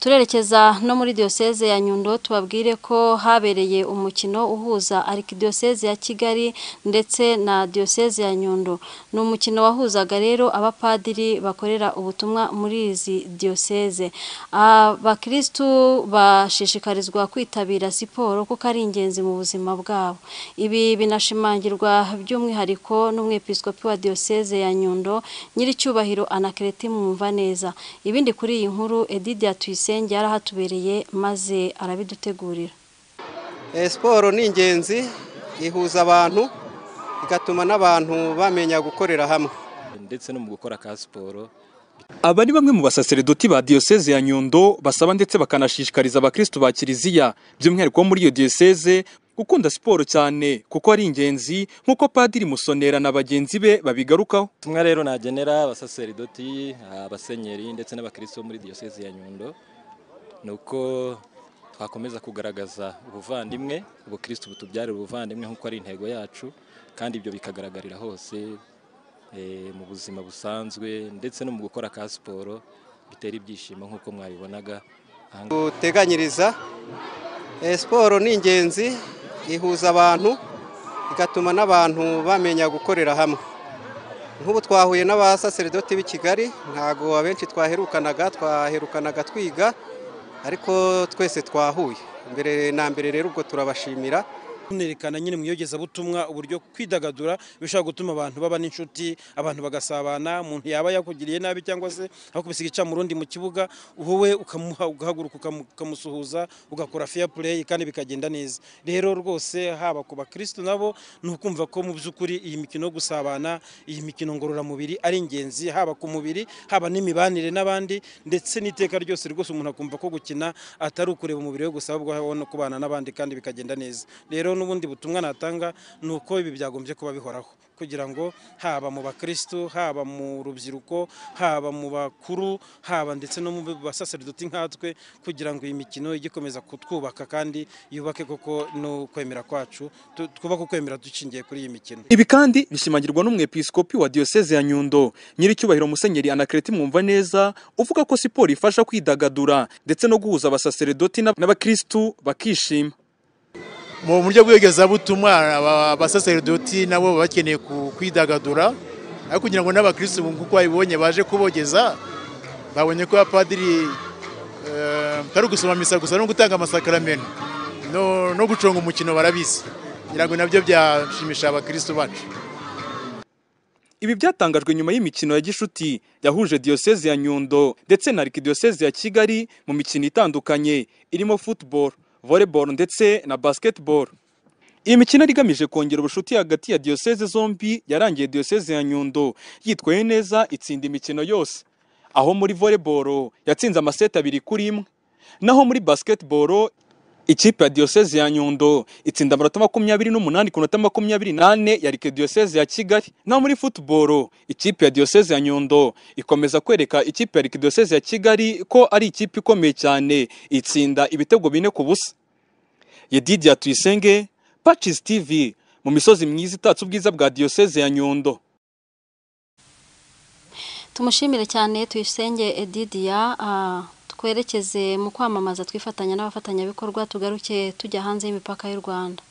turerekeza no muri diyoseze ya nyundo tubabwire ko habereye umukino uhuza arikidiyoseze ya kigali ndetse na diyoseze ya nyundo ni umukino wahuzaga rero abapadiri bakorera ubutumwa muri izi diyoseze abakirisitu bashishikarizwa kwitabira siporo kuko ari ingenzi mu buzima bwabo ibi binashimangirwa by'umwihariko n'umwepisikopi wa diyoseze ya nyundo nyiricyubahiro anakereti mwumva neza ibindi kuri iyi nkuru edidiya tuyisenge yarahatubereye maze arabidutegurira siporo ni ingenzi ihuza abantu igatuma n'abantu bamenya gukorera hamwe ndetse no mu gukora ka siporo aba ni bamwe mu basaseredoti ba diyoseze ya nyundo basaba ndetse bakanashishikariza abakirisitu ba kiliziya by'umwihariko wo muri iyo diyoseze gukunda siporo cyane kuko ari ingenzi nk'uko padiri musonera na bagenzi be babigarukaho tumwe rero nagenera abasaseridoti abasenyeri ndetse n'abakirisitu bo muri diyoseze ya nyundo ni uko twakomeza kugaragaza ubuvandimwe ubukirisitu butubyarira ubuvandimwe nk'uko ari intego yacu kandi ibyo bikagaragarira hose mu buzima busanzwe ndetse no mu gukora ka siporo bitera ibyishimo nk'uko mwabibonaga duteganyiriza siporo ni ingenzi ihuza abantu igatuma n'abantu bamenya gukorera hamwe nk'ubu twahuye n'abasaseridoti b'i kigali ntabwo abenshi twaherukanaga twaherukanaga twiga ariko twese twahuye mbere na mbere rero ubwo turabashimira tunerekana nyine mu iyogezabutumwa uburyo kwidagadura bishobora gutuma abantu baba n'inshuti abantu bagasabana umuntu yaba yakugiriye nabi cyangwa se aho kubisiga ica mu rundi mu kibuga wowe ukamuha ugahaguruka ukamusuhuza ugakora fair play kandi bikagenda neza rero rwose haba ku bakirisitu nabo ni ukumva ko mu by'ukuri iyi mikino yo gusabana iyi mikino ngororamubiri ari ingenzi haba ku mubiri haba n'imibanire n'abandi ndetse n'iteka ryose rwose umuntu akumva ko gukina atari ukureba umubiri we gusa ahubwo no kubana n'abandi kandi bikagenda neza rero n'ubundi butumwa natanga ni uko ibi byagombye kuba bihoraho kugira ngo haba mu bakirisitu haba mu rubyiruko haba mu bakuru haba ndetse no mu basaseridoti nkatwe kugira ngo iyi mikino ijye ikomeza kutwubaka kandi yubake koko no kwemera kwacu twubake ukwemera dushingiye kuri iyi mikino ibi kandi bishimangirwa n'umwepisikopi wa diyoseze ya nyundo nyiricyubahiro musenyeri anakereti mwumva neza uvuga ko siporo ifasha kwidagadura ndetse no guhuza abasaseridoti n'abakirisitu bakishima mu buryo bw'iyogezabutumwa abasaseridoti nabo baba bakeneye kwidagadura aho kugira ngo n'abakirisitu kuko babibonye baje kubogeza babonye ko abapadiri atari ugusoma misa gusa no gutanga amasakaramentu no guconga umukino barabizi kugira ngo nabyo byashimisha abakirisitu bacu ibi byatangajwe nyuma y'imikino ya gishuti yahuje diyoseze ya nyundo ndetse na arikidiyoseze ya kigali mu mikino itandukanye irimo futuboro volleyball ndetse na basketball iyi mikino yari igamije kongera ubucuti hagati ya diyoseze zombi yarangiye diyoseze ya nyundo yitwaye neza itsinda imikino yose aho muri volleyball yatsinze amaseti abiri kuri imwe naho muri basketball ikipe ya diyoseze ya nyundo itsinda amanota makumyabiri n'umunani ku nota makumyabiri n'ane yarika diyoseze ya kigali naho muri futuboro ikipe ya diyoseze ya nyundo ikomeza kwereka ikipe ya diyoseze ya kigali ko ari ikipe ikomeye cyane itsinda ibitego bine ku busa yedidiya tuyisenge pacisi tivi mu misozi myiza itatse ubwiza bwa diyoseze ya nyundo tumushimire cyane tuyisenge edidiya twerekeze mu kwamamaza twifatanya n'abafatanyabikorwa tugaruke tujya hanze y'imipaka y'u rwanda